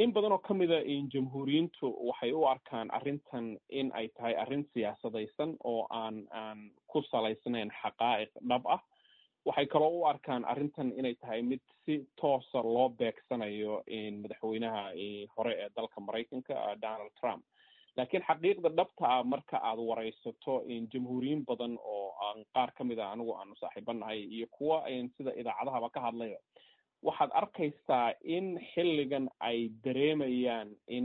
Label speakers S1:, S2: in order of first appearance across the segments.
S1: in badan oo ka mida jamhuuriyiintu waxay u arkaan arrintan in ay tahay arrin siyaasadaysan oo aan aan ku salaysnayn xaqaa'iq dhab ah waxay kaloo u arkaan arrintan inay tahay mid si toosa loo beegsanayo madaxweynaha hore ee dalka maraykanka donald trump laakiin xaqiiqda dhabta ah marka aad waraysato jamhuuriyiin badan oo aan qaar ka mid a anigu aanu saaxiibanahay iyo kuwa sida idaacadahaba ka hadlaya waxaad arkaysaa in xilligan ay dareemayaan in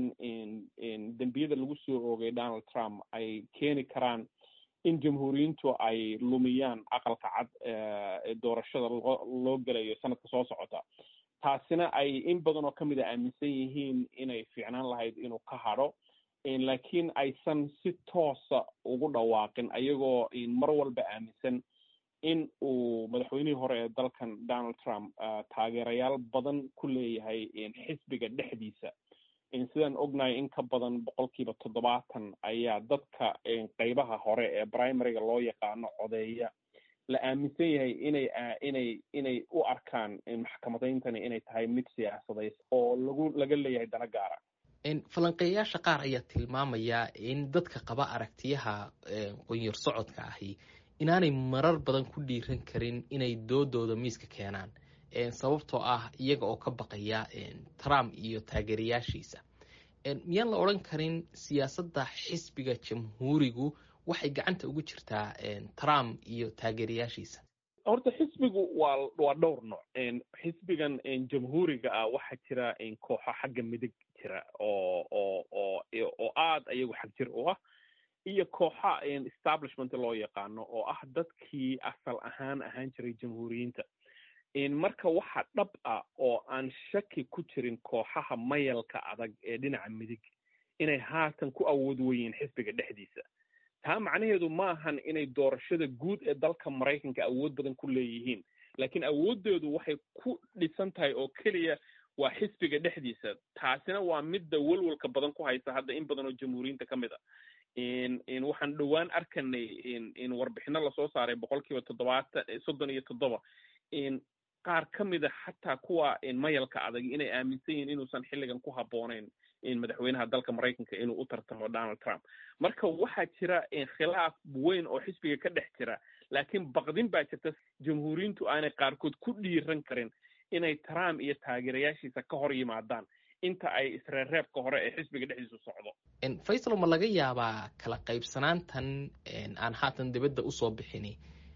S1: in dembiyada lagu soo oogay donald trump ay keeni karaan in jamhuuriyiintu ay lumiyaan aqalka cad ee doorashada loo loo gelayo sanadka soo socota taasina ay in badan oo kamid a aaminsan yihiin inay fiicnaan lahayd inuu ka hadho laakiin aysan si toosa ugu dhawaaqin ayagoo mar walba aaminsan in uu madaxweynihii hore ee dalkan donald trump taageerayaal badan ku leeyahay xisbiga dhexdiisa sidaan ognahay in ka badan boqolkiiba toddobaatan ayaa dadka qeybaha hore ee primaryga loo yaqaano codeeya la aaminsan yahay inay inay inay u arkaan maxkamadayntani inay tahay mid siyaasadays oo lagu laga leeyahay dana gaara
S2: falanqeeyayaasha qaar ayaa tilmaamaya in dadka qaba aragtiyaha qonyar socodka ahi inaanay marar badan ku dhiiran karin inay doodooda miiska keenaan sababtoo ah iyaga oo ka baqaya trump iyo taageerayaashiisa miyaan la odhan karin siyaasadda xisbiga jamhuurigu waxay gacanta ugu jirtaa trump iyo taageerayaashiisa
S1: horta xisbigu waa waa dhowr nooc xisbigan jamhuuriga ah waxaa jira kooxo xagga midig jira oo oo oo oo aada iyagu xag jir u ah iyo kooxa establishment loo yaqaano oo ah dadkii asal ahaan ahaan jiray jamhuuriyiinta marka waxa dhab ah oo aan shaki ku jirin kooxaha mayalka adag ee dhinaca midig inay haatan ku awood weyiin xisbiga dhexdiisa taa macnaheedu maahan inay doorashada guud ee dalka maraykanka awood badan ku leeyihiin laakiin awooddeedu waxay ku dhisan tahay oo keliya waa xisbiga dhexdiisa taasina waa midda welwelka badan ku haysa hadda in badan oo jamhuuriyiinta ka mid a waxaan dhowaan arkanay warbixino lasoo saaray boqol kiiba toddobaatan soddon iyo toddoba qaar ka mida xataa kuwa mayalka adag inay aaminsan yihiin inuusan xilligan ku habbooneyn madaxweynaha dalka maraykanka inuu u tartamo donald trump marka waxaa jira khilaaf weyn oo xisbiga ka dhex jira laakiin baqdin baa jirta jamhuuriyiintu aanay qaarkood ku dhiiran karin inay trump iyo taageerayaashiisa ka hor yimaadaan inta ay isreerreebka hore ee xisbiga dhexdiisu socdo
S2: faysal ma laga yaabaa kala qaybsanaantan aan haatan dibadda usoo bixini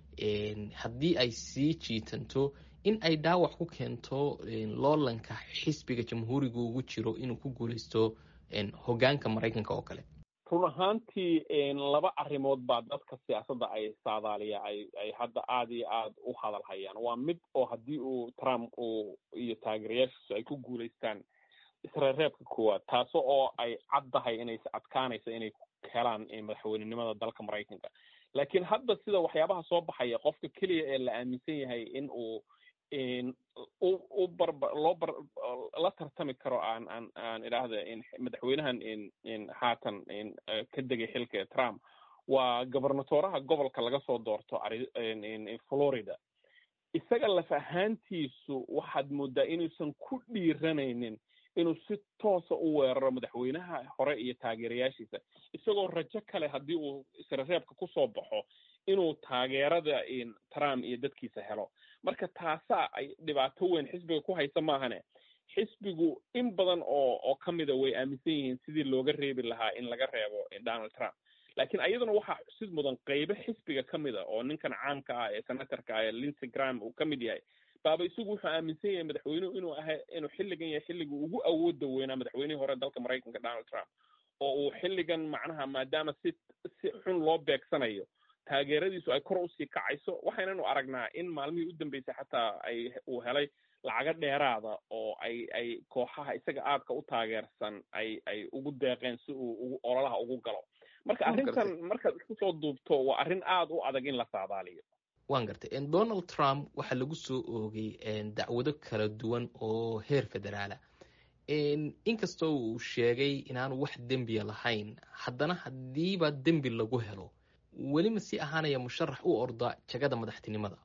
S2: haddii ay sii jiitanto in ay dhaawac ku keento loolanka xisbiga jamhuuriga ugu jiro inuu ku guuleysto hoggaanka maraykanka oo kale
S1: run ahaantii laba arrimood baa dadka siyaasadda ay saadaaliya ay ay hadda aada iyo aada u hadal hayaan waa mid oo haddii uu trump uu iyo taageerayaashiisu ay ku guuleystaan isreerreebka koowaad taaso oo ay caddahay inay adkaanayso inay helaan madaxweynenimada dalka maraykanka laakiin hadda sida waxyaabaha soo baxaya qofka keliya ee la aaminsan yahay in uu u barba loo bar la tartami karo aan aan aan idhaahda madaxweynahan haatan ka degay xilka trump waa gobernatoraha gobolka laga soo doorto florida isaga laf ahaantiisu waxaad moodaa inuusan ku dhiiranaynin inuu si toosa u weeraro madaxweynaha hore iyo taageerayaashiisa isagoo rajo kale haddii uu isrereebka kusoo baxo inuu taageerada trump iyo dadkiisa helo marka taasaa ay dhibaato weyn xisbiga ku haysa maahane xisbigu in badan oo oo ka mida way aaminsan yihiin sidii looga reebi lahaa in laga reebo donald trump laakiin ayaduna waxaa xusid mudan qeybo xisbiga ka mid a oo ninkan caamka ah ee senatorka ah ee lindsey gram uu ka mid yahay baaba isagu wuxuu aaminsan yahay madaxweynuhu inuu aha inuu xilligan yahay xilligii ugu awooda weynaa madaxweynihii hore dalka maraykanka donald trump oo uu xilligan macnaha maadaama si si xun loo beegsanayo taageeradiisu ay kor usii kacayso waxaynanu aragnaa in maalmihii u dambeysay xataa ay uu helay lacago dheeraada oo ay ay kooxaha isaga aadka u taageersan ay ay ugu deeqeen si uu ugu ololaha ugu galo marka arrintan markaad isku soo duubto waa arrin aada u adag in la saadaaliyo
S2: waan gartay donald trump waxaa lagu soo oogay dacwado kala duwan oo heer federaala inkastoo uu sheegay inaanu wax dembiya lahayn haddana haddiiba dembi lagu helo weli ma sii ahaanaya musharax u orda jagada madaxtinimada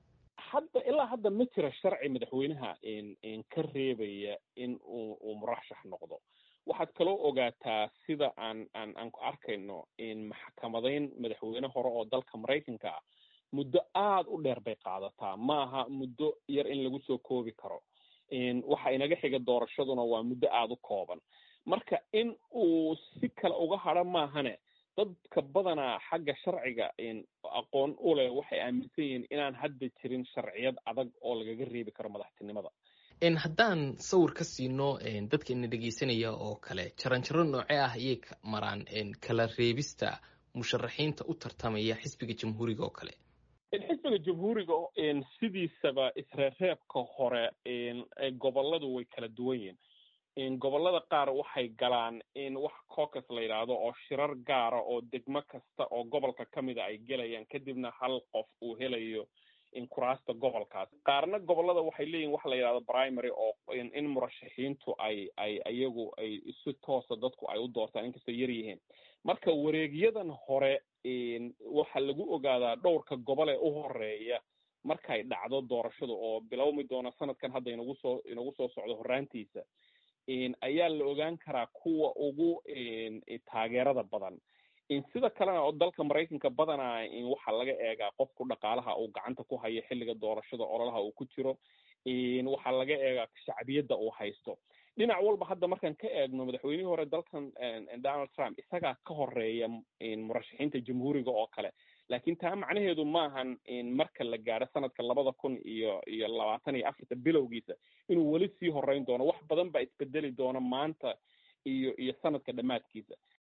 S1: hadda ilaa hadda ma jira sharci madaxweynaha ka reebaya in uu uu murashax noqdo waxaad kaloo ogaataa sida aan aan aan ku arkayno maxkamadayn madaxweyne hore oo dalka maraykanka ah muddo aada u dheer bay qaadataa maaha muddo yar in lagu soo koobi karo waxa inaga xiga doorashaduna waa muddo aada u kooban marka in uu si kale uga hadro maahane dadka badanaa xagga sharciga aqoon u leh waxay aaminsan yihiin inaan hadda jirin sharciyad adag oo lagaga reebi karo madaxtinimada
S2: haddaan sawir ka siino dadka ina dhegeysanaya oo kale jaranjaro noocee ah ayay maraan kala reebista musharaxiinta u tartamaya xisbiga jamhuuriga oo kale
S1: xisbiga jamhuuriga sidiisaba isreereebka hore goboladu way kala duwan yihiin gobolada qaar waxay galaan wax cocus la yidhaahdo oo shirar gaara oo degmo kasta oo gobolka ka mida ay gelayaan kadibna hal qof uu helayo kuraasta gobolkaas qaarna gobolada waxay leeyihin waxa la yidhahdo primary oo in murashaxiintu ay ay iyagu ay si toosa dadku ay u doortaan inkastoo yar yihiin marka wareegyadan hore waxaa lagu ogaadaa dhowrka gobol ee u horeeya markay dhacdo doorashada oo bilowmi doona sanadkan hadda inagu soo inagu soo socdo horraantiisa ayaa la ogaan karaa kuwa ugu taageerada badan sida kalena oo dalka maraykanka badanaa waxaa laga eegaa qofku dhaqaalaha uu gacanta ku hayo xilliga doorashada ololaha uu ku jiro waxaa laga eegaa shacbiyadda uu haysto dhinac walba hadda markaan ka eegno madaxweynihii hore dalkan donald trump isagaa ka horeeya murashaxiinta jamhuuriga oo kale laakiin taa macnaheedu maahan marka la gaadho sanadka labada kun iyo iyo labaatan iyo afarta bilowgiisa inuu weli sii horeyn doono wax badan baa isbedeli doona maanta iyo iyo sanadka dhammaadkiisa